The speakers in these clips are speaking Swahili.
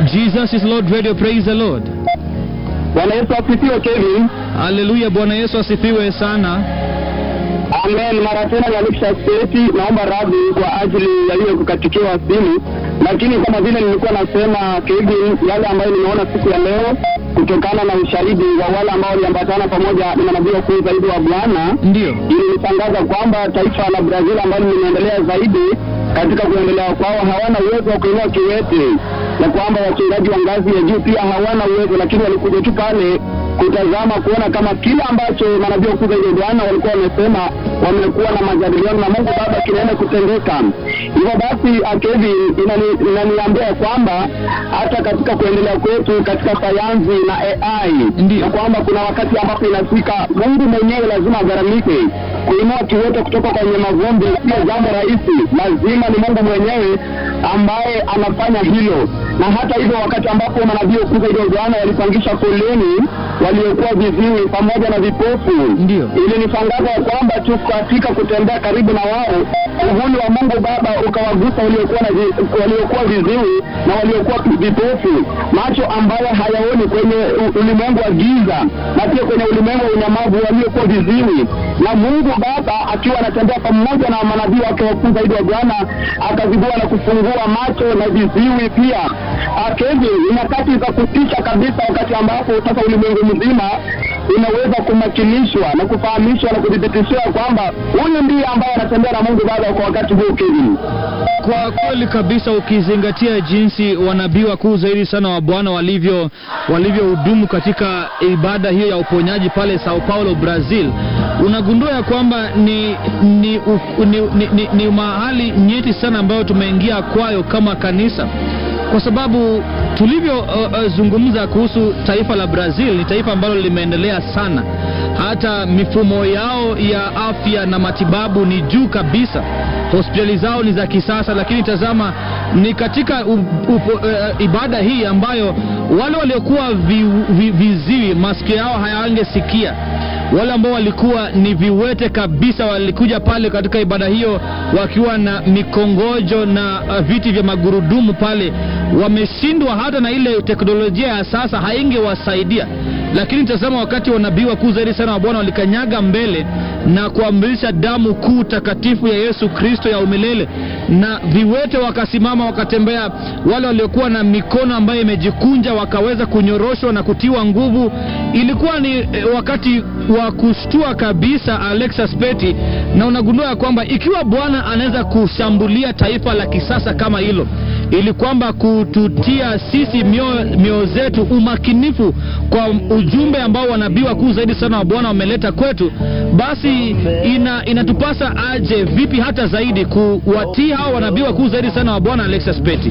Jesus is Lord Radio. Praise the Lord. Bwana Yesu asifiwe. Kevin, Haleluya. Bwana Yesu asifiwe sana. amen. Mara tena Yalisha State, naomba radhi kwa ajili ya hiyo kukatikiwa simu, lakini kama vile nilikuwa nasema Kevin, yale ambayo nimeona siku ya leo kutokana na ushahidi wa wale ambao waliambatana pamoja na manabii wakuu zaidi wa Bwana Ndiyo. ilinitangaza kwamba taifa la Brazil ambalo limeendelea zaidi katika kuendelea kwao hawana uwezo wa kuinua kiwete, na kwamba wachungaji wa ngazi ya juu pia hawana uwezo, lakini walikuja tu pale kutazama kuona kama kile ambacho manabii wakuu zaidi wa Bwana walikuwa wamesema, wamekuwa na majadiliano na Mungu Baba kinaenda kutendeka. Hivyo basi, Akevi inani- inaniambia kwamba hata katika kuendelea kwetu katika sayansi na AI Ndiyo. na kwamba kuna wakati ambapo inafika Mungu mwenyewe lazima agharamike kuinua kiwete kutoka kwenye mavumbi. Sio jambo rahisi, lazima ni Mungu mwenyewe ambaye anafanya hilo. Na hata hivyo, wakati ambapo manabii wakuu zaidi wa Bwana walipangisha foleni waliokuwa viziwi pamoja na vipofu, Ndiyo. ilinitangaza ya kwamba tu katika kutembea karibu na wao, uvuli wa Mungu Baba ukawagusa waliokuwa na vi, waliokuwa viziwi na waliokuwa vipofu, macho ambayo hayaoni kwenye u- ulimwengu wa giza na pia kwenye ulimwengu wa unyamavu waliokuwa viziwi, na Mungu Baba akiwa anatembea pamoja na manabii wake wakuu zaidi wa Bwana akazibua na kufungua macho na viziwi pia. Akezi ni nyakati za kutisha kabisa, wakati ambapo sasa ulimwengu mzima unaweza kumakilishwa na kufahamishwa na kudhibitishiwa kwamba huyu ndiye ambaye anatembea na Mungu Baba kwa wakati huu. Kevin, Kwa kweli kabisa, ukizingatia jinsi wanabii wakuu zaidi sana wa Bwana walivyo walivyohudumu katika ibada hiyo ya uponyaji pale Sao Paulo, Brazil, unagundua ya kwamba ni ni, u- ni, ni, ni, ni mahali nyeti sana ambayo tumeingia kwayo kama kanisa kwa sababu tulivyozungumza uh, uh, kuhusu taifa la Brazil ni taifa ambalo limeendelea sana, hata mifumo yao ya afya na matibabu ni juu kabisa, hospitali zao ni za kisasa. Lakini tazama, ni katika u, u, uh, ibada hii ambayo wale waliokuwa vi, vi, viziwi masikio yao hayangesikia wale ambao walikuwa ni viwete kabisa walikuja pale katika ibada hiyo wakiwa na mikongojo na uh, viti vya magurudumu pale, wameshindwa hata na ile teknolojia ya sasa haingewasaidia. Lakini tazama, wakati wanabii wakuu zaidi sana wa Bwana walikanyaga mbele na kuamrisha damu kuu takatifu ya Yesu Kristo ya umilele, na viwete wakasimama wakatembea, wale waliokuwa na mikono ambayo imejikunja wakaweza kunyoroshwa na kutiwa nguvu. Ilikuwa ni eh, wakati wa kushtua kabisa, Alexa Speti, na unagundua ya kwamba ikiwa Bwana anaweza kushambulia taifa la kisasa kama hilo ili kwamba kututia sisi mioyo mio zetu umakinifu kwa ujumbe ambao wanabii wakuu zaidi sana wa Bwana wameleta kwetu, basi ina, inatupasa aje vipi hata zaidi kuwatii hao wanabii wakuu zaidi sana wa Bwana. Alexa Speti.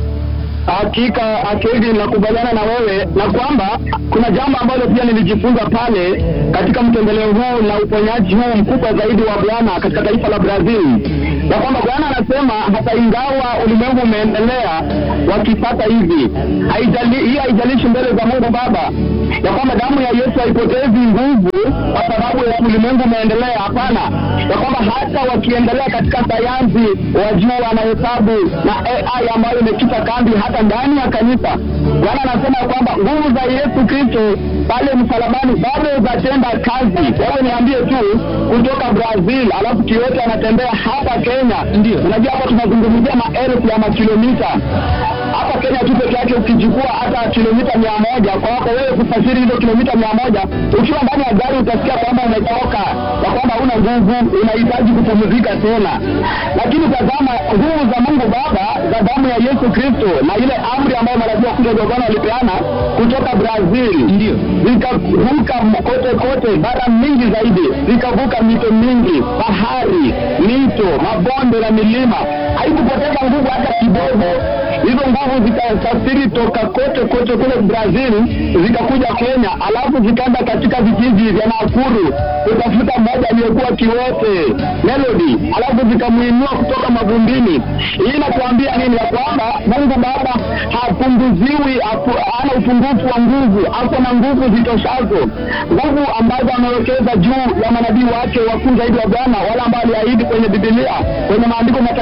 hakika Kevin, nakubaliana na wewe na kwamba kuna jambo ambalo pia nilijifunza pale katika mtembeleo huu na uponyaji huu mkubwa zaidi wa Bwana katika taifa la Brazil, na kwamba Bwana anasema hata ingawa ulimwengu umeendelea wakipata hivi, haijali, hii haijalishi mbele za Mungu Baba ya kwamba damu ya Yesu haipotezi nguvu kwa sababu ya ulimwengu umeendelea. Hapana, ya kwamba hata wakiendelea katika sayansi, wajua na hesabu na AI ambayo imekita kambi hata ndani ya kanisa, Bwana anasema ya kwamba nguvu za Yesu Kristo pale msalabani bado zatenda kazi. Wewe niambie tu, kutoka Brazil alafu kiwete anatembea hapa Kenya. Ndio. Unajua hapa tunazungumzia maelfu ya makilomita hapa Kenya tu peke yake, ukichukua hata kilomita mia moja kwako wewe kusafiri hizo kilomita mia moja ukiwa ndani ya gari utasikia kwamba umechoka, na kwamba huna nguvu, unahitaji kupumzika tena. Lakini tazama nguvu za Mungu Baba za damu ya Yesu Kristo na ile amri ambayo manabii wakuu wa Bwana walipeana kutoka Brazil Ndio. zikavuka kote kote bara mingi zaidi, zikavuka mito mingi, bahari, mito, mabonde na milima. Haikupoteza nguvu hata kidogo. Hizo nguvu zikasafiri toka kote kote kule Brazil zikakuja Kenya, alafu zikaenda katika vijiji vya Nakuru kutafuta mmoja aliyekuwa kiwete Melody, alafu zikamwinua kutoka mavumbini. Hii inakuambia nini? Ya kwamba Mungu Baba hapunguziwi, hapu- hana upungufu wa nguvu, ako na nguvu zitoshazo, nguvu ambazo amewekeza juu ya manabii wake wakuu zaidi wa Bwana, wale ambao aliahidi kwenye Biblia, kwenye maandiko matakatifu na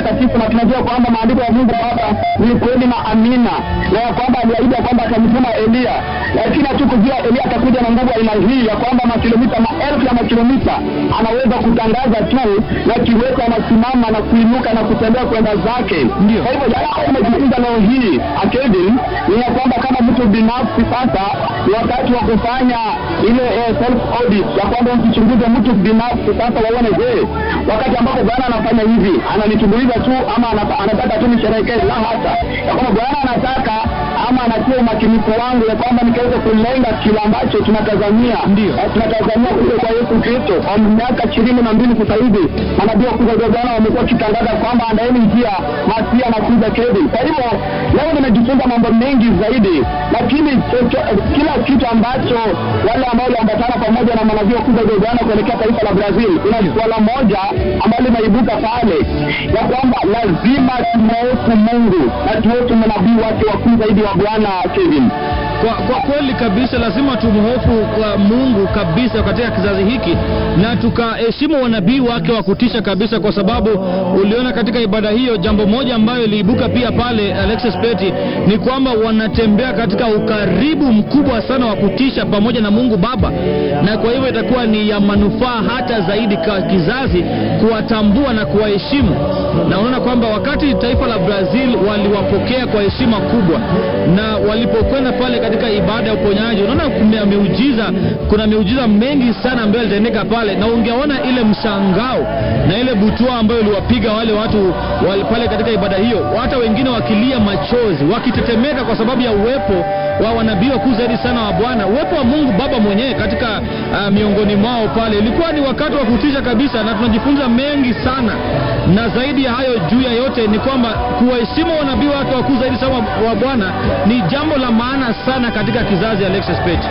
tunajua kwamba maandiko ya Mungu hapa ni kweli na amina, na ya kwamba aliahidi ya kwamba atamtuma Eliya, lakini hatukujua Eliya atakuja na nguvu aina hii ya kwamba makilomita maelfu ya makilomita anaweza kutangaza tu na kiwete anasimama na kuinuka na kutembea kwenda zake. Ndio. Kwa hivyo yale ambayo umejifunza leo hii Kevin, ni ya kwamba kama mtu binafsi sasa ni wakati wa kufanya ile eh, self audit ya kwamba mkichunguze mtu binafsi sasa, waone je, wakati ambapo Bwana anafanya hivi ananitumbuiza tu ama anata- anataka tu nisherehekee? La hasa, ya kwamba Bwana anataka ama anatia umakinifu wangu ya kwamba nikaweza kulenga kile ambacho tunatazamia Ndio. Eh, tunatazamia kuja kwa Yesu Kristo kwa miaka ishirini na mbili sasa hivi. Manabii wakuu wa Bwana wamekuwa wakitangaza kwamba andaeni njia, Masia anakuja Kevin. Kwa hivyo leo nimejifunza mambo mengi zaidi, lakini chocho- kila kitu ambacho wale ambao waliambatana pamoja na manabii wakuu wa Bwana kuelekea taifa la Brazil, kuna swala moja ambalo linaibuka pale ya kwamba lazima tumwofu Mungu na tuofu manabii wake wakuu zaidi wa Bwana Kevin. Kwa, kwa kweli kabisa lazima tumhofu kwa Mungu kabisa katika kizazi hiki na tukaheshimu wanabii wake wa kutisha kabisa, kwa sababu uliona katika ibada hiyo jambo moja ambayo iliibuka pia pale Alexis Peti ni kwamba wanatembea katika ukaribu mkubwa sana wa kutisha pamoja na Mungu Baba, na kwa hivyo itakuwa ni ya manufaa hata zaidi kwa kizazi kuwatambua na kuwaheshimu, na unaona kwamba wakati taifa la Brazil waliwapokea kwa heshima kubwa na walipokwenda pale katika ibada ya uponyaji, unaona kuna miujiza, kuna miujiza mengi sana ambayo yalitendeka pale, na ungeona ile mshangao na ile butwa ambayo iliwapiga wale watu wale pale katika ibada hiyo, hata wengine wakilia machozi, wakitetemeka kwa sababu ya uwepo wa wanabii wakuu zaidi sana wa Bwana, uwepo wa Mungu Baba mwenyewe katika uh, miongoni mwao pale. Ilikuwa ni wakati wa kutisha kabisa, na tunajifunza mengi sana, na zaidi ya hayo, juu ya yote ni kwamba kuwaheshimu wanabii wake wakuu zaidi sana wa Bwana ni jambo la maana sana katika kizazi. Alexis Page.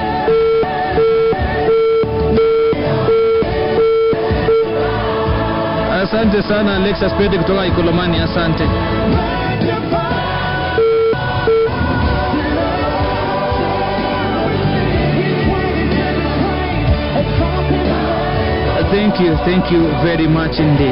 Asante sana Alexis Pete kutoka Ikolomani, asante. Thank you, thank you very much indeed.